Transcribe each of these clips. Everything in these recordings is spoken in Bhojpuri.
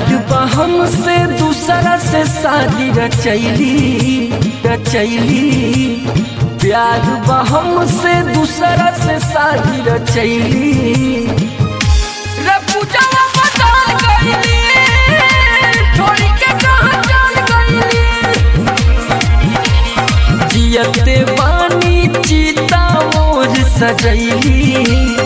प्यार बा हमसे दूसरा से शादी रचैली रचैली प्यार बा हमसे दूसरा से शादी रचैली रे पूजावा बदल गईली छोड़ी के कहां चल गईली जियते बानी चीता मोर सजैली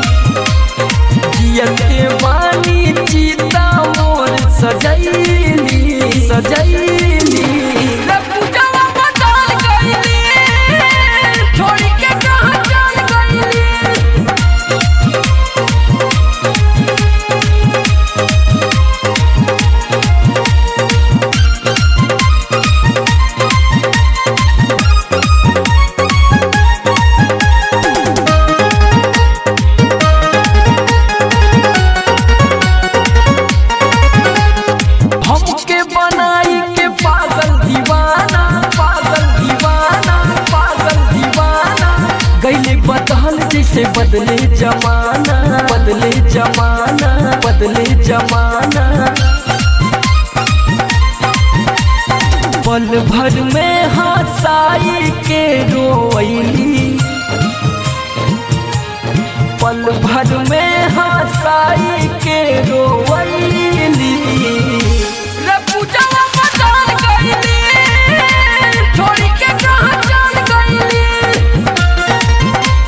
जियते बानी चीता मोर सजैली सजैली रे पूजावा बदल गईली छोड़ी के कहां चल गईली हमके बनाई के पागल दीवाना पागल दीवाना पागल दीवाना गईले बदल जैसे बदले जमाना बदले जमाना बदले जमाना पल भर में हंसाई के रोईली पल भर में हंसाई के रोवैली रे पूजावा बदल गईली छोड़ी के कहां चल गईली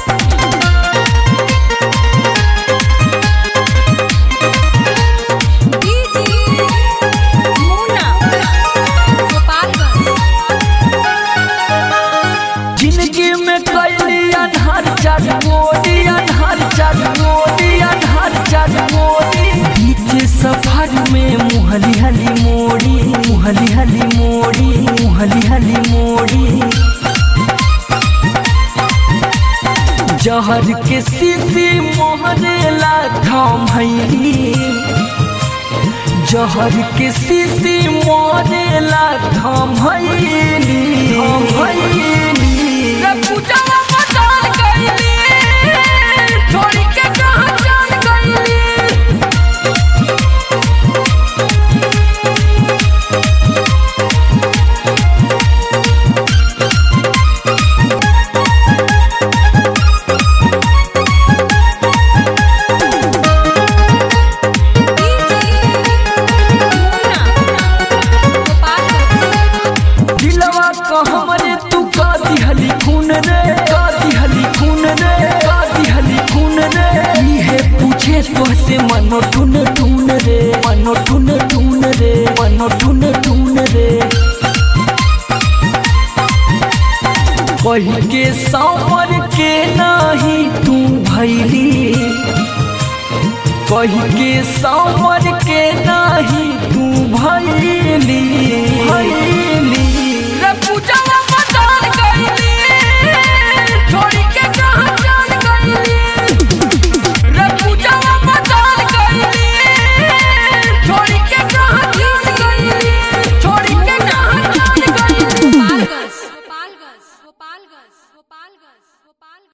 मुना गोपालगंज जिंदगी में कैली अनहर चार मोदी अनहर चार मोदी अनहर चार मोदी बीच सफर में मुहली हली मोड़ी मुहली हली मोड़ी मुहली हली मोड़ी जहर के सीसी मोहरेला थाम भैली जहर के सीसी मोरेला थाम भैली थाम भैली रे पूजावा बदल गईली छोड़ी के कहां चल गईली मुना गोपालगंज दिलवा को हमरे तू का दिहली खून रे का दिहली खून रे का दिहली खून रे इहे पूछे तोहसे मनो टून टून रे मनो टून टून रे मनो टून टून रे कही के सावर के नाही तू भैली कही के सावर के नाही तू भैली भैली रे पूजावा बदल गईली छोड़ी के कहां चल गईली रे पूजावा बदल गईली छोड़ी के कहां चल गईली छोड़ी के कहां चल गईली गोपालगंज गोपालगंज गोपालगंज गोपालगंज गोपालगंज